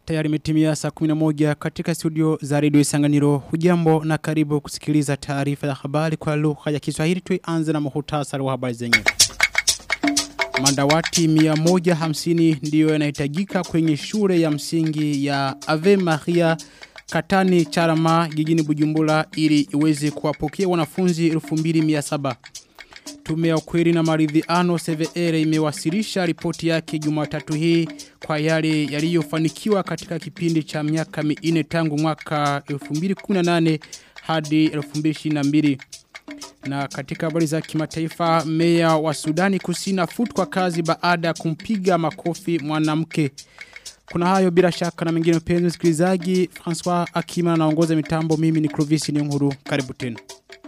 Tayari imetimia saa 11 katika studio za redio Isanganiro. Hujambo na karibu kusikiliza taarifa ya habari kwa lugha ya Kiswahili. Tuanze na muhtasari wa habari zenyewe. Madawati 150 ndiyo yanahitajika kwenye shule ya msingi ya Ave Maria Katani Charama jijini Bujumbura ili iweze kuwapokea wanafunzi 2700. Tume ya ukweli na maridhiano CVR imewasilisha ripoti yake Jumatatu hii kwa yale yaliyofanikiwa katika kipindi cha miaka minne tangu mwaka 2018 hadi 2022. Na katika habari za kimataifa meya wa Sudani Kusini afutwa kazi baada ya kumpiga makofi mwanamke. Kuna hayo bila shaka na mengine mpenzi msikilizaji François Akima anaongoza mitambo mimi ni Clovis Nyonguru karibu tena.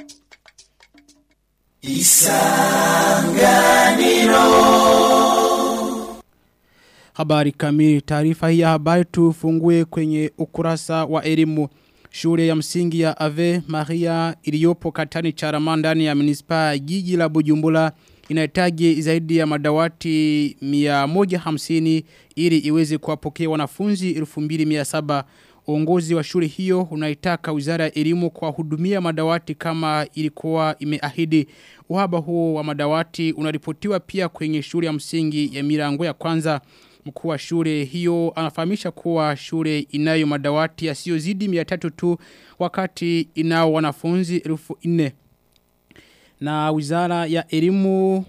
Isanganiro Habari kamili taarifa hii ya habari tufungue kwenye ukurasa wa elimu Shule ya msingi ya Ave Maria iliyopo katani charama ndani ya munispa jiji la Bujumbura inahitaji zaidi ya madawati 150 ili iweze kuwapokea wanafunzi 2700 Uongozi wa shule hiyo unaitaka Wizara ya Elimu kwa hudumia madawati kama ilikuwa imeahidi. Uhaba huo wa madawati unaripotiwa pia kwenye shule ya msingi ya Mirango ya kwanza. Mkuu wa shule hiyo anafahamisha kuwa shule inayo madawati yasiyozidi 300 tu wakati inao wanafunzi 1400. Na Wizara ya Elimu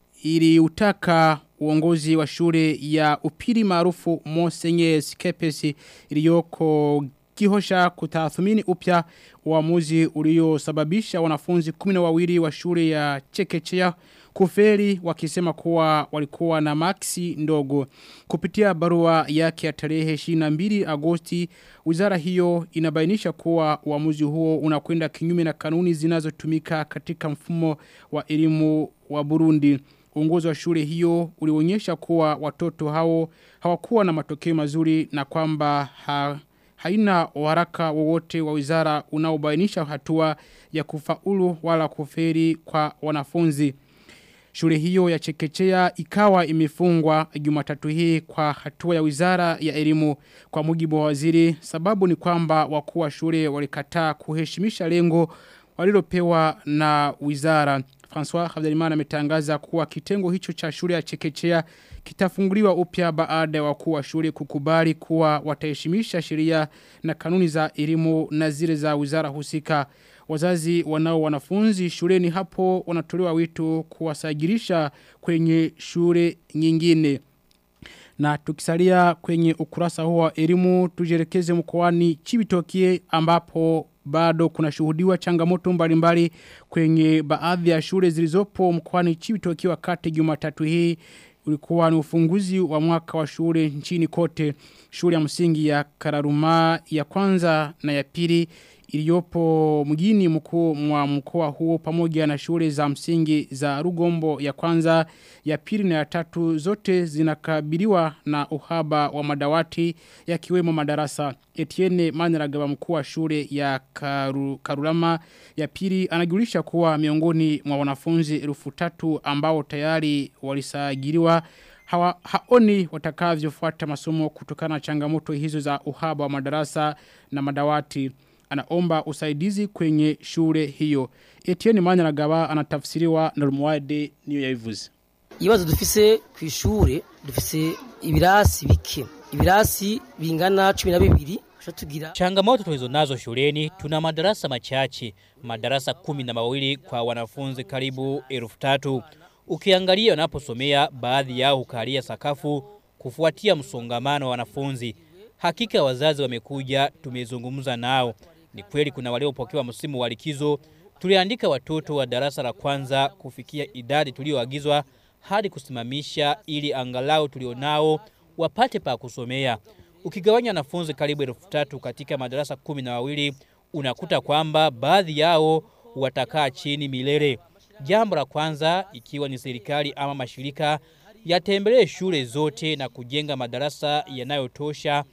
iliutaka uongozi wa shule ya upili maarufu Monsenyes Kepesi iliyoko kihosha kutathmini upya uamuzi uliosababisha wanafunzi 12 wa shule ya Chekechea kuferi wakisema kuwa walikuwa na maksi ndogo. Kupitia barua yake ya tarehe 22 Agosti, wizara hiyo inabainisha kuwa uamuzi huo unakwenda kinyume na kanuni zinazotumika katika mfumo wa elimu wa Burundi. Uongozi wa shule hiyo ulionyesha kuwa watoto hao hawakuwa na matokeo mazuri na kwamba ha, haina waraka wowote wa wizara unaobainisha hatua ya kufaulu wala kuferi kwa wanafunzi. Shule hiyo ya chekechea ikawa imefungwa jumatatu hii kwa hatua ya wizara ya elimu kwa mujibu wa waziri. Sababu ni kwamba wakuu wa shule walikataa kuheshimisha lengo walilopewa na wizara. François Habyarimana ametangaza kuwa kitengo hicho cha shule ya chekechea kitafunguliwa upya baada ya wakuu wa shule kukubali kuwa wataheshimisha sheria na kanuni za elimu na zile za wizara husika. Wazazi wanao wanafunzi shuleni hapo wanatolewa wito kuwasajilisha kwenye shule nyingine. Na tukisalia kwenye ukurasa huo wa elimu tujelekeze mkoani Chibitokie ambapo bado kuna shuhudiwa changamoto mbalimbali kwenye baadhi ya shule zilizopo mkoani Chibitokie wakati Jumatatu hii ulikuwa ni ufunguzi wa mwaka wa shule nchini kote shule ya msingi ya Kararuma ya kwanza na ya pili iliyopo mjini mkuu mwa mkoa huo pamoja na shule za msingi za Rugombo ya kwanza ya pili na ya tatu zote zinakabiliwa na uhaba wa madawati yakiwemo madarasa Etienne Maniragaba mkuu wa shule ya Karu, Karurama ya pili anajulisha kuwa miongoni mwa wanafunzi elfu tatu ambao tayari walisajiliwa hawa, haoni watakavyofuata masomo kutokana na changamoto hizo za uhaba wa madarasa na madawati anaomba usaidizi kwenye shule hiyo. Etienne Maniragaba anatafsiriwa na Rumwade niyo yabivuze. Ibazo dufise kwishure dufise ibirasi bike. Ibirasi bingana 12 tugira Changamoto tulizo nazo shuleni tuna madarasa machache, madarasa kumi na mawili kwa wanafunzi karibu elfu tatu. Ukiangalia wanaposomea baadhi yao hukalia sakafu kufuatia msongamano wa wanafunzi. Hakika wazazi wamekuja tumezungumza nao. Ni kweli kuna waliopokewa msimu wa likizo. Tuliandika watoto wa darasa la kwanza kufikia idadi tulioagizwa hadi kusimamisha ili angalau tulionao wapate pa kusomea. Ukigawanya wanafunzi karibu elfu tatu katika madarasa kumi na wawili unakuta kwamba baadhi yao watakaa chini milele. Jambo la kwanza ikiwa ni serikali ama mashirika yatembelee shule zote na kujenga madarasa yanayotosha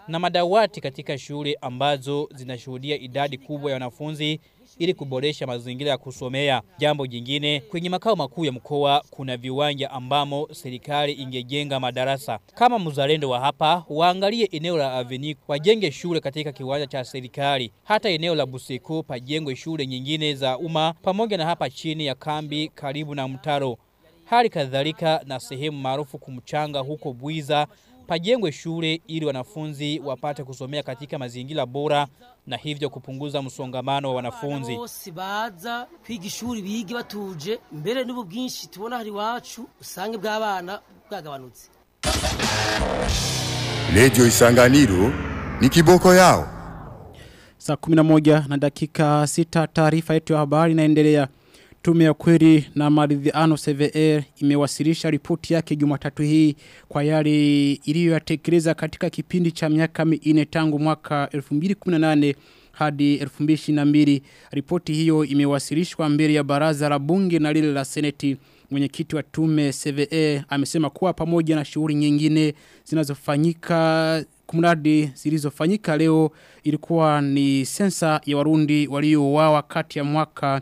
na madawati katika shule ambazo zinashuhudia idadi kubwa ya wanafunzi ili kuboresha mazingira ya kusomea. Jambo jingine, kwenye makao makuu ya mkoa kuna viwanja ambamo serikali ingejenga madarasa. Kama mzalendo wa hapa, waangalie eneo la Aveni wajenge shule katika kiwanja cha serikali. Hata eneo la Busiku pajengwe shule nyingine za umma pamoja na hapa chini ya kambi karibu na mtaro. Hali kadhalika na sehemu maarufu kumchanga huko Bwiza pajengwe shule ili wanafunzi wapate kusomea katika mazingira bora na hivyo kupunguza msongamano wa wanafunzi. bose baza kwiga ishuri bige batuje mbere n'ubu bwinshi tubona hari iwacu usange bw'abana bwagabanutse Redio Isanganiro ni kiboko yao. Saa 11 na dakika 6 taarifa yetu ya habari inaendelea. Tume ya kweli na maridhiano CVR imewasilisha ripoti yake Jumatatu hii kwa yale iliyoyatekeleza katika kipindi cha miaka minne tangu mwaka 2018 hadi 2022. Ripoti hiyo imewasilishwa mbele ya baraza la bunge na lile la seneti. Mwenyekiti wa tume CVE amesema kuwa pamoja na shughuli nyingine zinazofanyika kumradi zilizofanyika leo ilikuwa ni sensa ya warundi waliouawa kati ya mwaka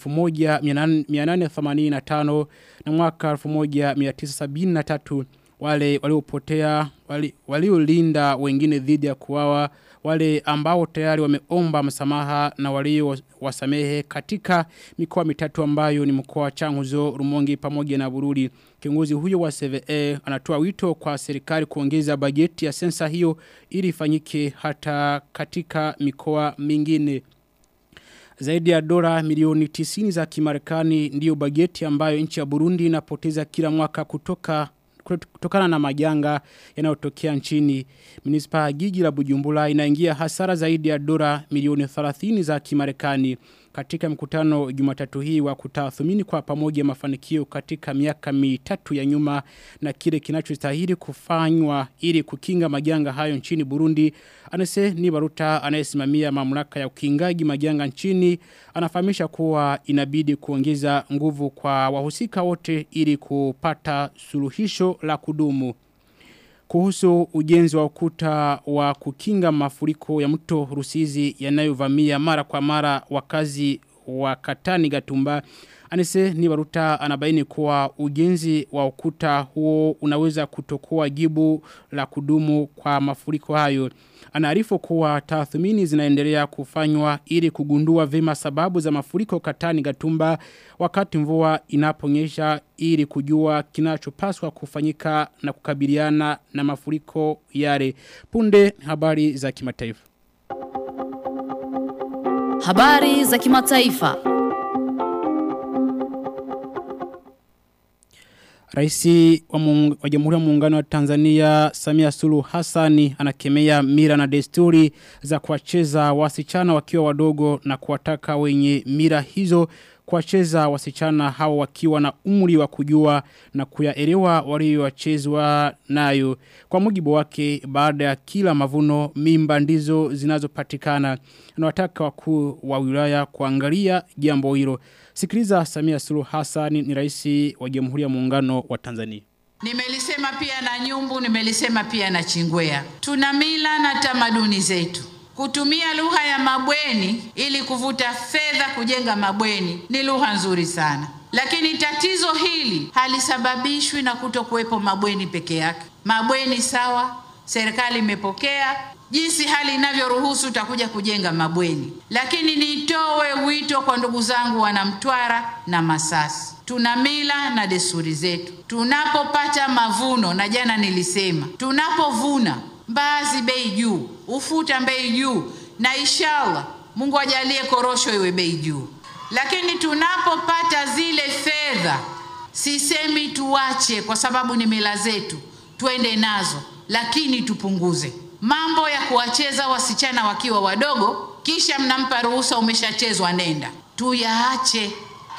1885 na mwaka 1973 wale waliopotea wali- waliolinda wengine dhidi ya kuwawa wale ambao tayari wameomba msamaha na walio wasamehe katika mikoa mitatu ambayo ni mkoa wa Changuzo, Rumonge pamoja na Bururi. Kiongozi huyo wa CVE anatoa wito kwa serikali kuongeza bajeti ya sensa hiyo ili ifanyike hata katika mikoa mingine. Zaidi ya dola milioni 90 za kimarekani ndiyo bajeti ambayo nchi ya Burundi inapoteza kila mwaka kutoka kutokana na majanga yanayotokea nchini. Minispa ya jiji la Bujumbura inaingia hasara zaidi ya dola milioni 30 za kimarekani katika mkutano Jumatatu hii wa kutathmini kwa pamoja mafanikio katika miaka mitatu ya nyuma na kile kinachostahili kufanywa ili kukinga majanga hayo nchini Burundi. Anase ni Baruta anayesimamia mamlaka ya ukingaji majanga nchini anafahamisha kuwa inabidi kuongeza nguvu kwa wahusika wote ili kupata suluhisho la kudumu kuhusu ujenzi wa ukuta wa kukinga mafuriko ya mto Rusizi yanayovamia mara kwa mara wakazi wa Katani Gatumba. Anise ni Baruta anabaini kuwa ujenzi wa ukuta huo unaweza kutokuwa jibu la kudumu kwa mafuriko hayo. Anaarifu kuwa tathmini zinaendelea kufanywa ili kugundua vema sababu za mafuriko Katani Gatumba wakati mvua inaponyesha ili kujua kinachopaswa kufanyika na kukabiliana na mafuriko yale. Punde habari za kimataifa. Habari za kimataifa. Raisi wa, muung, wa Jamhuri ya Muungano wa Tanzania Samia Suluhu Hassani anakemea mira na desturi za kuwacheza wasichana wakiwa wadogo na kuwataka wenye mira hizo kuwacheza wasichana hao wakiwa na umri wa kujua na kuyaelewa waliochezwa nayo. Kwa mujibu wake baada ya kila mavuno mimba ndizo zinazopatikana. Anawataka wakuu wa wilaya kuangalia jambo hilo. Sikiliza Samia Suluhu Hassan ni rais wa Jamhuri ya Muungano wa Tanzania. Nimelisema pia na Nyumbu, nimelisema pia na Chingwea. Tuna mila na tamaduni zetu. Kutumia lugha ya mabweni ili kuvuta fedha kujenga mabweni ni lugha nzuri sana, lakini tatizo hili halisababishwi na kuto kuwepo mabweni peke yake. Mabweni sawa, serikali imepokea jinsi hali inavyoruhusu, utakuja kujenga mabweni, lakini nitoe wito kwa ndugu zangu wanamtwara na Masasi. Tuna mila na desturi zetu. Tunapopata mavuno, na jana nilisema, tunapovuna mbaazi bei juu, ufuta bei juu, na inshallah Mungu ajalie korosho iwe bei juu. Lakini tunapopata zile fedha, sisemi tuache, kwa sababu ni mila zetu, twende nazo, lakini tupunguze mambo ya kuwacheza wasichana wakiwa wadogo, kisha mnampa ruhusa, umeshachezwa, nenda. Tuyaache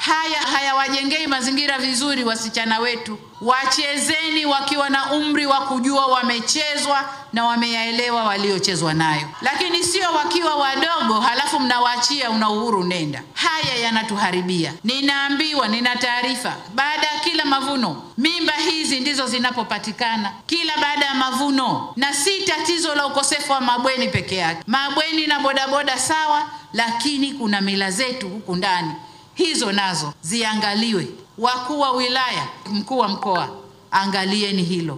haya hayawajengei mazingira vizuri wasichana wetu. Wachezeni wakiwa na umri wa kujua wamechezwa na wameyaelewa waliochezwa nayo, lakini sio wakiwa wadogo halafu mnawaachia una uhuru nenda. Haya yanatuharibia. Ninaambiwa, nina taarifa, baada ya kila mavuno mimba hizi ndizo zinapopatikana kila baada ya mavuno, na si tatizo la ukosefu wa mabweni peke yake. Mabweni na bodaboda sawa, lakini kuna mila zetu huku ndani hizo nazo ziangaliwe. Wakuu wa wilaya, mkuu wa mkoa, angalieni hilo.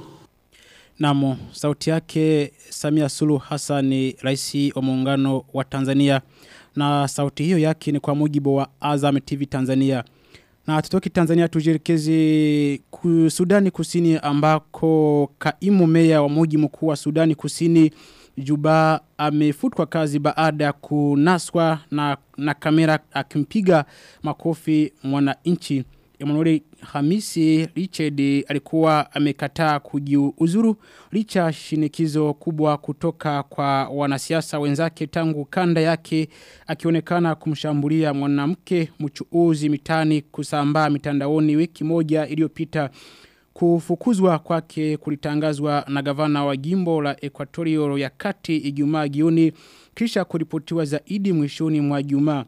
Namo, sauti yake Samia Suluhu Hassan ni rais wa muungano wa Tanzania na sauti hiyo yake ni kwa mujibu wa Azam TV Tanzania. Na tutoki Tanzania tujirekezi ku Sudani Kusini ambako kaimu meya wa mji mkuu wa Sudani Kusini Juba amefutwa kazi baada ya kunaswa na, na kamera akimpiga makofi mwananchi. Emmanuel Hamisi Richard alikuwa amekataa kujiuzuru licha shinikizo kubwa kutoka kwa wanasiasa wenzake tangu kanda yake akionekana kumshambulia mwanamke mchuuzi mitani kusambaa mitandaoni wiki moja iliyopita Kufukuzwa kwake kulitangazwa na gavana wa jimbo la Equatorio ya kati Ijumaa jioni kisha kuripotiwa zaidi mwishoni mwa Ijumaa.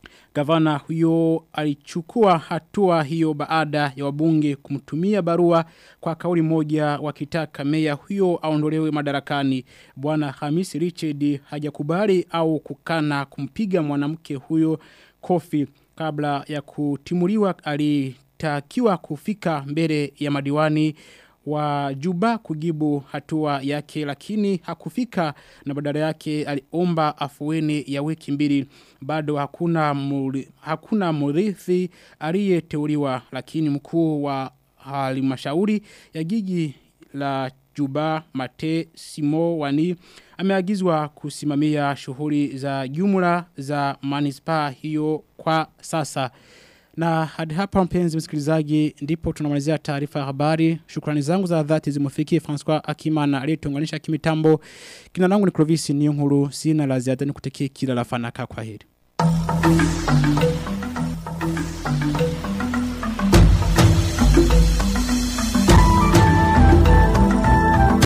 Gavana huyo alichukua hatua hiyo baada ya wabunge kumtumia barua kwa kauli moja wakitaka meya huyo aondolewe madarakani. Bwana Hamisi Richard hajakubali au kukana kumpiga mwanamke huyo kofi kabla ya kutimuliwa alitakiwa kufika mbele ya madiwani wa Juba kujibu hatua yake lakini hakufika na badala yake aliomba afueni ya wiki mbili bado hakuna muri, hakuna murithi aliyeteuliwa lakini mkuu wa halmashauri ya jiji la Juba Mate Simo Wani ameagizwa kusimamia shughuli za jumla za manispaa hiyo kwa sasa. Na hadi hapa mpenzi msikilizaji ndipo tunamalizia taarifa ya habari. Shukrani zangu za dhati zimufikie François Akimana aliyetuunganisha kimitambo. Kina langu ni Clovis Niyonkuru sina la ziada nikutekee kila la fanaka kwa heri.